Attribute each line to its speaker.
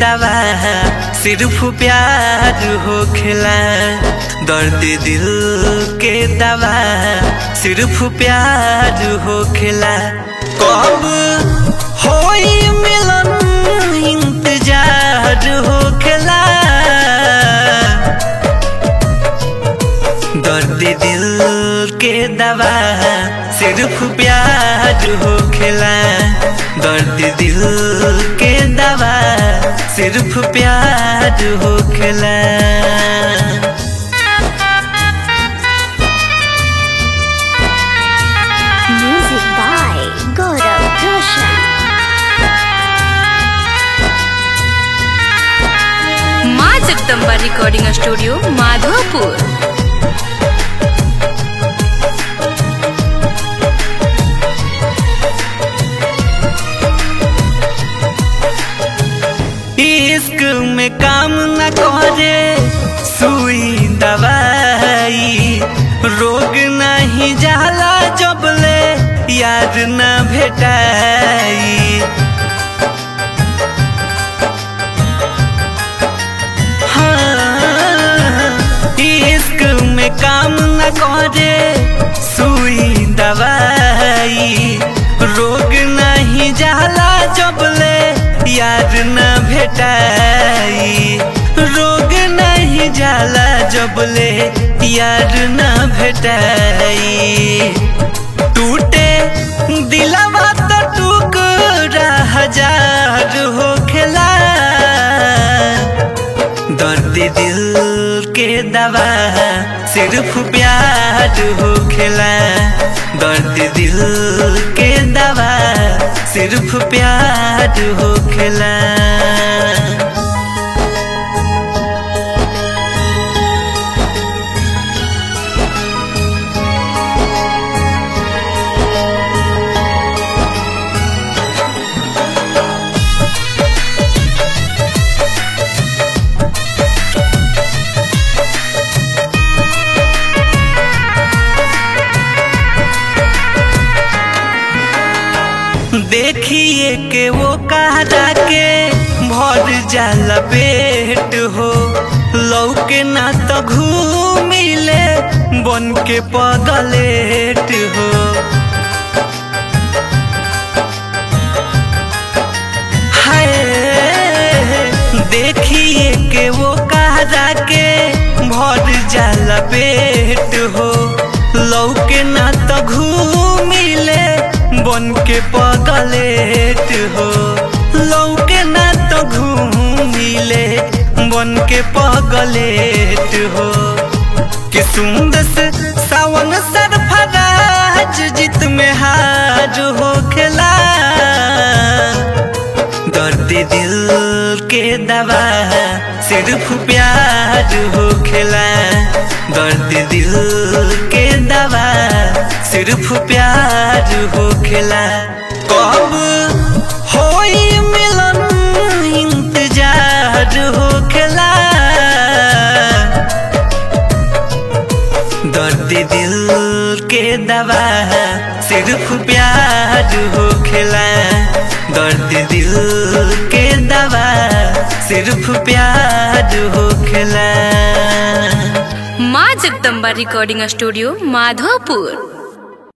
Speaker 1: दवा सिर्फ प्यार होखेला दर्द दिल के दवा सिर्फ प्यार होखेला कब होई मिलन इंतजार होखेला दर्द दिल के दवा सिर्फ प्यार होखेला दर्द दिल के दवा सिर्फ प्यार होखेला
Speaker 2: Music by Gaurav Roshan.
Speaker 3: माँ जगदम्बा रिकॉर्डिंग स्टूडियो माधोपुर
Speaker 1: इश्क में काम न करे सुई दवाई रोग नहीं जाला जबले यार न भेटाई हाँ, इश्क में काम न करे सुई दवाई रोग नहीं जाला जबले यार न भेटाई रोग नहीं जाला जबले यार न भेटाई टूटे दिलवा तो टुकड़ा हजार होखेला दर्द दिल के दवा सिर्फ प्यार होखेला दर्द दिल के दवा सिर्फ प्यार होखेला देखिए के वो कहरा के भर जाला पेट हो लौके ना तो घूमिले बन के पगलेट हो हाय देखिए के वो कहरा के भर जाला पेट हो लौके ना तो घूमिले बन के पगलेट हो लौके ना तो घूमिले बन के पगलेट हो कि सुंदर से सावन सरफराज जित में हार हो खेला दर्द दिल के दवा सिर्फ प्यार हो खेला दर्द दिल के दवा सिर्फ प्यार हो खेला कब होई मिलन इंतजार हो खेला दर्द दिल के दवा सिर्फ प्यार होखेला दर्द दिल के दवा सिर्फ प्यार होखेला
Speaker 3: माँ जगदम्बा रिकॉर्डिंग स्टूडियो माधोपुर